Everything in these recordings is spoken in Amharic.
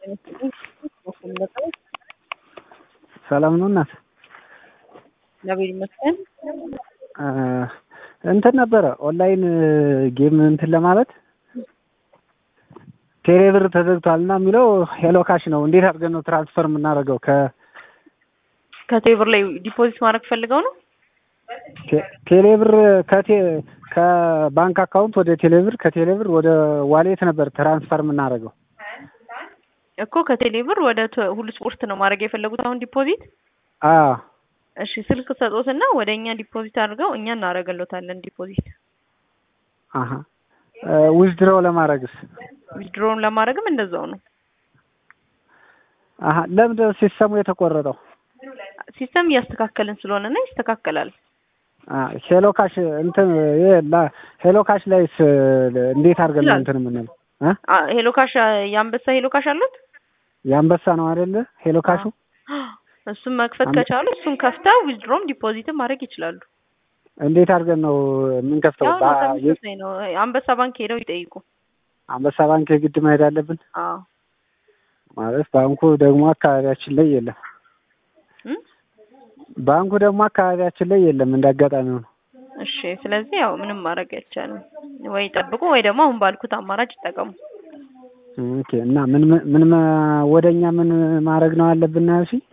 ሰላም ነው እናት? እግዚአብሔር ይመስገን። እንትን ነበረ ኦንላይን ጌም እንትን ለማለት ቴሌብር ተዘግቷል እና የሚለው ሄሎ ካሽ ነው። እንዴት አድርገን ነው ትራንስፈር የምናደርገው? ከ ከቴሌብር ላይ ዲፖዚት ማድረግ ፈልገው ነው? ቴ- ቴሌብር ከቴ ከባንክ አካውንት ወደ ቴሌብር ከቴሌብር ወደ ዋሌት ነበር ትራንስፈር የምናደርገው። እኮ ከቴሌብር ወደ ተ- ሁሉ ስፖርት ነው ማድረግ የፈለጉት አሁን ዲፖዚት። አዎ እሺ ስልክ ሰጦትና ወደ እኛ ዲፖዚት አድርገው እኛ እናደርግሎታለን ዲፖዚት። አሀ ዊዝድሮው ለማድረግስ? ዊዝድሮውን ለማድረግም እንደዛው ነው። አሀ ለምንድን ነው ሲስተሙ የተቆረጠው? ሲስተም እያስተካከልን ስለሆነ እና ይስተካከላል። አ ሄሎ ካሽ እንትን ይሄ ላ- ሄሎ ካሽ ላይስ እንዴት አድርገን ነው ይችላል። እንትን የምንለው? እ አ ሄሎ ካሽ የአንበሳ ሄሎ ካሽ አሉት? የአንበሳ ነው አይደለ? ሄሎ ካሹ እሱም መክፈት አንበ- ከቻሉ እሱን ከፍተው ዊዝድሮም ዲፖዚትም ማድረግ ይችላሉ። እንዴት አድርገን ነው የምንከፍተው? ያው ነው በ- የ- ተመሳሳይ ነው። አንበሳ ባንክ ሄደው ይጠይቁ። አንበሳ ባንክ የግድ መሄድ አለብን አዎ ማለት ባንኩ ደግሞ አካባቢያችን ላይ የለም። እም? ባንኩ ደግሞ አካባቢያችን ላይ የለም። እንደ አጋጣሚ ሆኖ እሺ ስለዚህ ያው ምንም ማድረግ አይቻልም። ወይ ጠብቁ ወይ ደግሞ አሁን ባልኩት አማራጭ ይጠቀሙ። ኦኬ። እና ምን ምን- ምን ማ- ወደኛ ምን ማድረግ ነው አለብን ነው ያልሽኝ?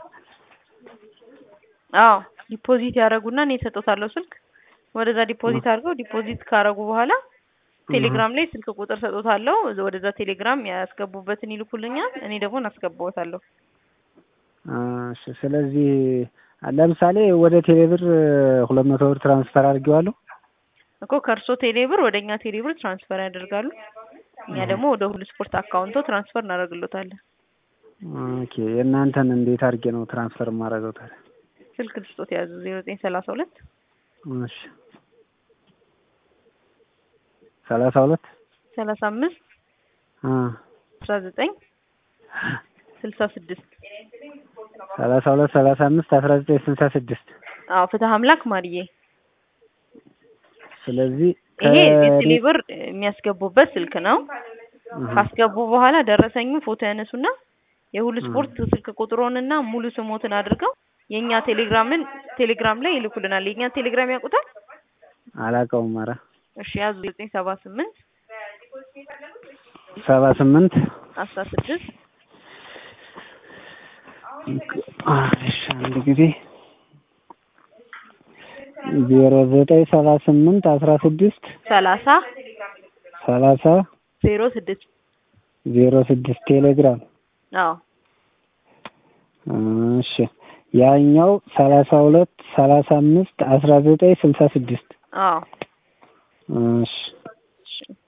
አዎ ዲፖዚት ያደረጉና እኔ እሰጦታለሁ ስልክ ወደዛ ዲፖዚት አድርገው ዲፖዚት ካደረጉ በኋላ ቴሌግራም ላይ ስልክ ቁጥር ሰጦታለሁ ወደዛ ቴሌግራም ያስገቡበትን ይልኩልኛል እኔ ደግሞ እናስገባዎታለሁ እሺ። ስለዚህ ለምሳሌ ወደ ቴሌብር ሁለት መቶ ብር ትራንስፈር አድርጌዋለሁ። እኮ ከእርሶ ቴሌብር ወደ እኛ ቴሌብር ትራንስፈር ያደርጋሉ እኛ ደግሞ ወደ ሁሉ ስፖርት አካውንቶ ትራንስፈር እናደርግሎታለን ኦኬ። የእናንተን እንዴት አድርጌ ነው ትራንስፈር የማደርገው ታዲያ? ስልክ ልስጦት ያዙ ዜሮ ዘጠኝ ሰላሳ ሁለት እሺ። ሰላሳ ሁለት ሰላሳ አምስት አ አስራ ዘጠኝ ስልሳ ስድስት ሰላሳ ሁለት ሰላሳ አምስት አስራ ዘጠኝ ስልሳ ስድስት አዎ ፍትህ አምላክ ማርዬ ስለዚህ ይሄ ከ- የቴሌብር የሚያስገቡበት ስልክ ነው አሃ። ካስገቡ በኋላ ደረሰኙ ፎቶ ያነሱና የሁሉ ስፖርት ስልክ ቁጥሮንና ሙሉ ስሞትን አድርገው የእኛ ቴሌግራምን ቴሌግራም ላይ ይልኩልናል። የእኛ ቴሌግራም ያውቁታል? አላውቀውም። ኧረ እሺ ያዙ ዘጠኝ ሰባ ስምንት ሰባ ስምንት አስራ ስድስት እሺ አንድ ጊዜ ዜሮ ዘጠኝ ሰባ ስምንት አስራ ስድስት ሰላሳ ሰላሳ ዜሮ ስድስት ዜሮ ስድስት ቴሌግራም። አዎ እሺ ያኛው ሰላሳ ሁለት ሰላሳ አምስት አስራ ዘጠኝ ስልሳ ስድስት አዎ እሺ እሺ